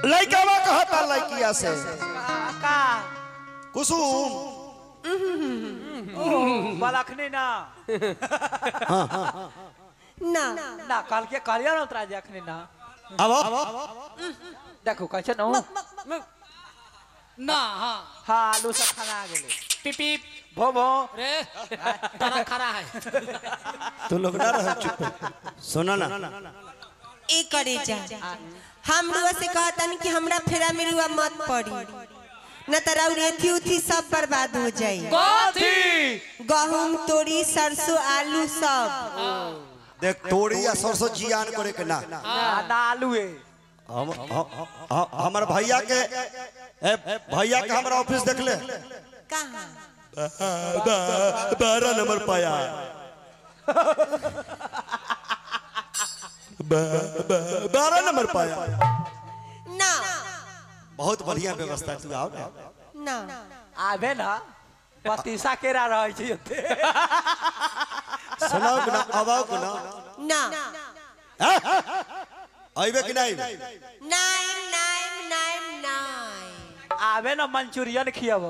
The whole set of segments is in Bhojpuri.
लइकावा कहता लइकिया से का कुसुम बलखनी ना ना ना कल के कहलियो ना उतरा जखनी ना अब देखो कैसे न ना हाँ हाँ आलू सब खाना आ गेले पिप पिप भो भो रे तारा खरा है तू लोग ना रह चुप सुना ना ए करे जा हम रुआ से कहतन कि हमरा फेरा में रुआ मत पड़ी न त राउर एथी उथी सब बर्बाद हो जाई कथी गहूम तोरी सरसों आलू सब देख तोड़ी या सरसों जियान करे के ना ना ना आलू है हम हम- हम- हमर भैया के ए, भैया के हमरा ऑफिस देख ले कहाँ बारह नंबर पाया बारह नंबर पाया ना बहुत बढ़िया व्यवस्था है, तू आओ ना ना आबे ना पतीसा केरा रहे छी ओते सुनाओ कि ना अब आओ कि ना ना अइबे कि नहीं नाइन नाइन नाइन नाइन आबे ना मंचूरियन खियाबो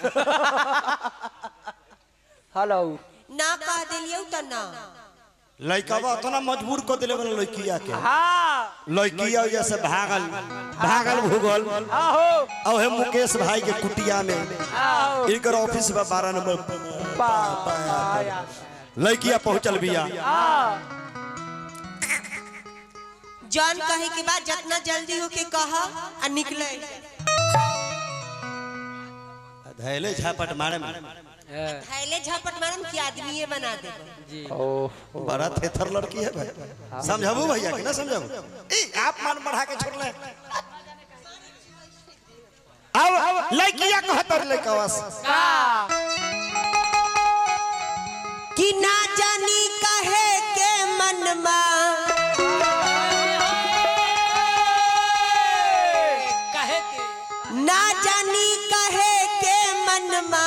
हेलो ना कह दिलियौ त ना लइकावा उतना मजबूर कर दिले बना लइकिया के हाँ लइकिया जैसे भागल भागल भूगल आहो अब है मुकेश भाई के कुटिया में आओ इनकर ऑफिस बा बारह नंबर पाया लइकिया पहुंचल बिया आ जॉन कहे के बाद जितना जल्दी हो के कह आ निकले धैले झापट मारे में थैले झपट मारम कि आदमीये बना देबो ओ बड़ा थेथर लड़की है भाई समझाबू भैया कि ना समझाबू ए आप मान बढ़ा के छोड़ ले अब लइकिया कहतर लइकावा से कि ना जानी कहे के मनमा कहे के ना जानी कहे के मनमा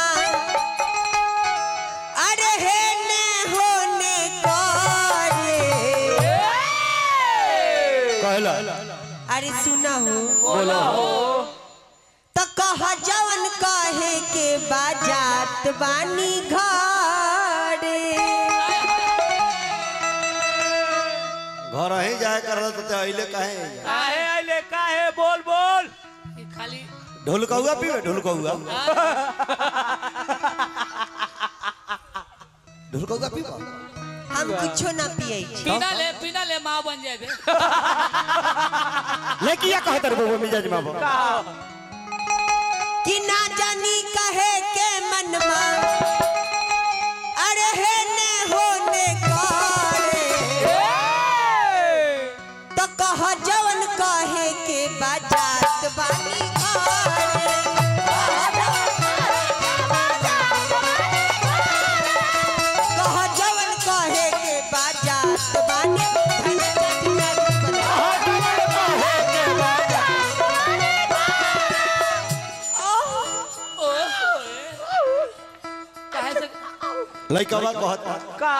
अरे हे ने होने करे कहला अरे सुना हो तो कह जवन कहे के बाजात बानी घरे घर ही जाए कर रहा तो अइले काहे काहे आइले काहे बोल बोल ये खाली ढोलकौआ पीवे ढोलकौआ ढोलकौआ पीवा हम कुछो ना पिए छी पीना ले पीना ले माँ बन जाए लइकिया कहतर बाबू मिजाज में बाबू कि ना जानी कहे के मनमा अरे हे ने होने करे तो कह जवन कहे के बाजात बानी घरे। कह जवन कहे के बाजात बानी कहे से लइकवा कहता का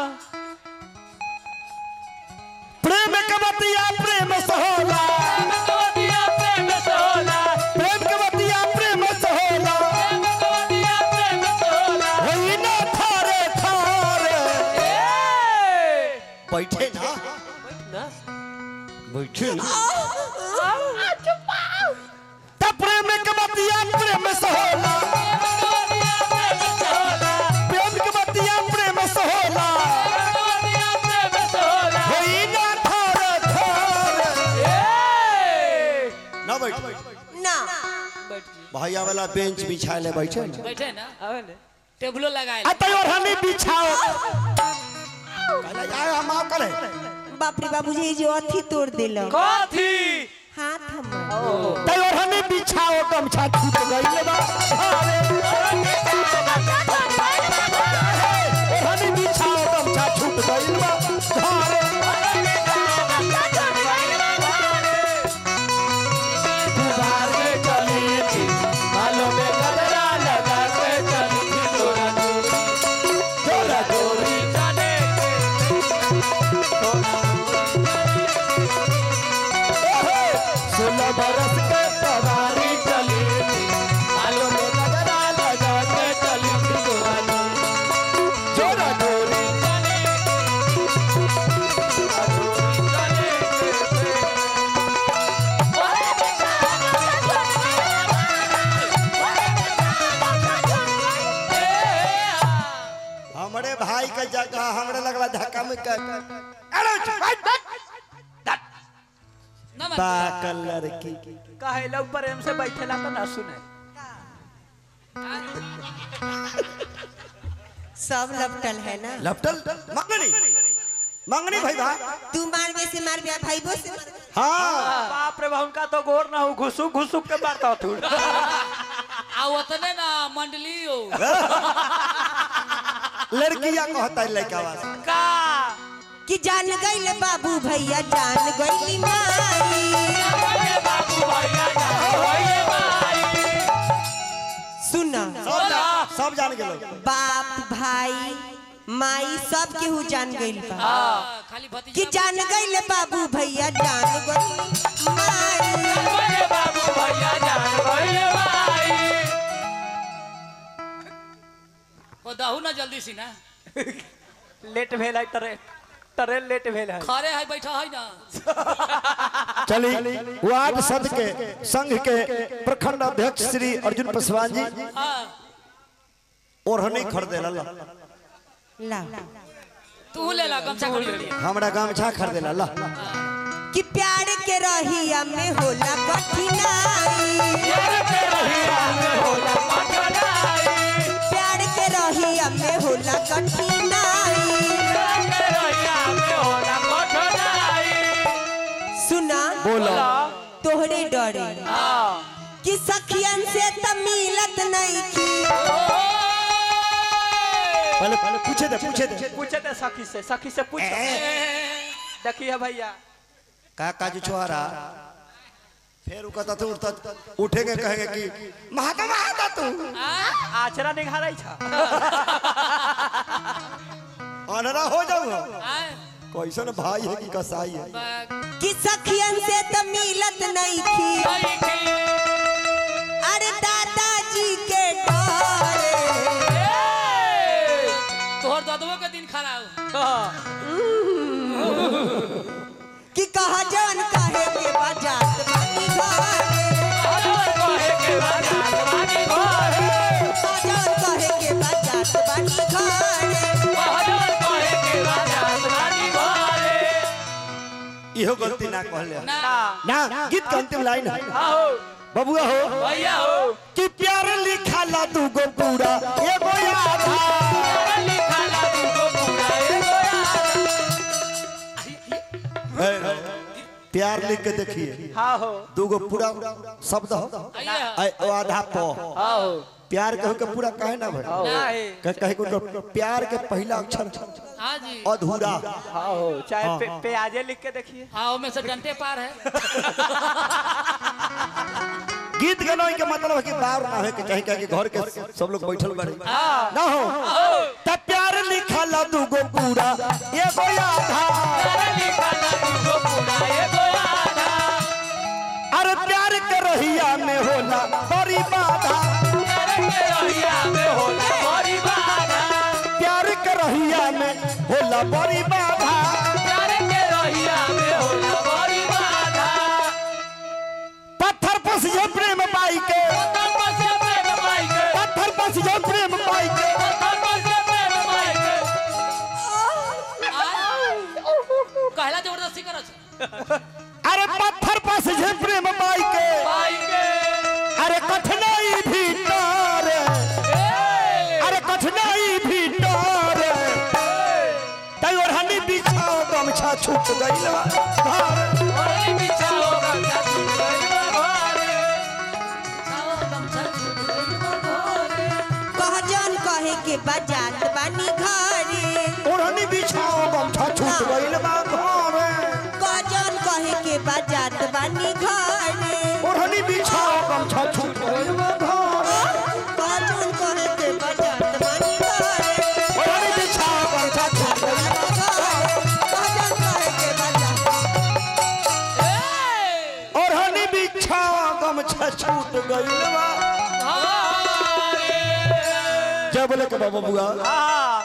प्रेम के बतिया प्रेम सहोला कवदिया प्रेम से होला प्रेम के बतिया प्रेम सहोला कवदिया प्रेम से होला होई ना थारे थारे ए बैठे ना बैठे ना त प्रेम के बतिया प्रेम सहोला प्रेम के बतिया प्रेम सहोला कवदिया प्रेम से होला होई ना थारे थारे ए ना बैठ ना भैया वाला बेंच बिछा ले बैठे ना बैठे ना आवे ने टेबलो लगाए अतः और हमें बिछाओ कहला जाए हम आओ करे बाप रे बाबू जी जो अथी तोड़ दिल कथी हाथ हम तय और हमें बिछाओ गमछा छूट गई बा अरे और हमें बिछाओ गमछा छूट गई बा अरे दुबारे चली थी बालों में गजरा लगा के चली थी तोरा दूरी तोरा दूरी जाने के सोलह बरस के सवारी चली थी बालों में गजरा लगा के चली थी जोरा जोरी जोरा जोरी हमरे भाई के जगह हमरे लगला धक्का में कर अरे चुप, हट। पाकल लड़की कहे लोग प्रेम से बैठेला तो ना सुने सब लपटल है ना लपटल मंगनी मंगनी भाई बा तू मार में से मार बिया भाई से मार। हाँ बाप रे बाप उनका तो गोर ना हो घुसुक घुसुक के मारता तू आ उतने ना मंडली हो लड़किया कहता है लड़का वास का कि जान गईले बाबू भैया जान गईली माई सुना सब जान सब जान गेलो बाप भाई माई सब केहू जान गईल बा हाँ, खाली कि भतीजा जान गईले बाबू भैया जान गईली माई ओ दहू ना जल्दी सी ना लेट भेल है ट्रेन ट्रेन लेट भेल है खरे है बैठा है ना चली वार्ड सद के संघ के प्रखंड अध्यक्ष श्री अर्जुन पासवान जी हाँ ओढ़नी खरीदे ला ला तू ले ला गमछा खरीद लिया हमरा गमछा खरीदे ला ला कि प्यार के रहिया में होला कठिनाई प्यार के रहिया में होला कठिनाई सुना बोलो तोहरे डरे कि सखियन से त मिलत नहीं की पहले पहले पूछे दे पूछे दे पूछे थे सखी से सखी से पूछ देखिए भैया का काजू छोरा फिर कहता तू उठता उठेंगे कहेंगे कि महाता महाता तू आचरा निघारे छ अनरा हो जाऊ आए, कैसन भाई है कि कसाई है बा- कि सखियन से त मिलत नहीं की आई थी। अरे दादाजी के डरे ए, तोहर ददवो के दिन खराब कि कहा जवन कहे के बाजात बानी घरे कहा जवन कहे के बाजात बानी घरे इहो गलती ना कहले ना ना गीत के अंतिम लाइन है आओ बबुआ हो भैया हो कि प्यार लिखा ला तू गो पूरा एगो आधा है, प्यार लिख के देखिए हाँ हो दूगो पूरा शब्द हो आइए आ ओ आधा प हाँ हो प्यार कहो के पूरा कहे ना भाई नहीं कहे कहे को प्यार के पहला अक्षर हाँ जी अधूरा हाँ हो चाहे पे, प्याजे लिख के देखिए हाँ वो में से डंटे पार है गीत गाना के मतलब है कि बार ना है कि कहीं कहीं घर के सब लोग बैठल बड़े ना हो तब प्यार लिखा ला दूगो पूरा एगो आधा अरे प्यार के रहिया में होला बड़ी बाधा प्यार के रहिया में होला बड़ी बाधा पत्थर पर से प्रेम पाई के पत्थर पर से प्रेम पाई के कहला जबरदस्ती करो छ। अरे पत्थर पर से प्रेम पाई के अरे कठिनाई भी डर अरे कठिनाई भी डर तई ओढ़नी बिछाओ गमछा छूट गइल बा। कह जवन कहे के बाजात बानी घरे ओढ़नी बिछाओ गमछा छूट गइल बा घरे कह जवन कहे के बाजात बानी घरे ओढ़नी बिछाओ गमछा छूट गइल बा घरे कह जवन कहे के बाजात बानी घरे ओढ़नी बिछाओ गमछा छूट गइल बा कह जवन कहे के बाजात ओढ़नी बिछावा गमछा छूट गइल बा जय बोले के बाबा बुआ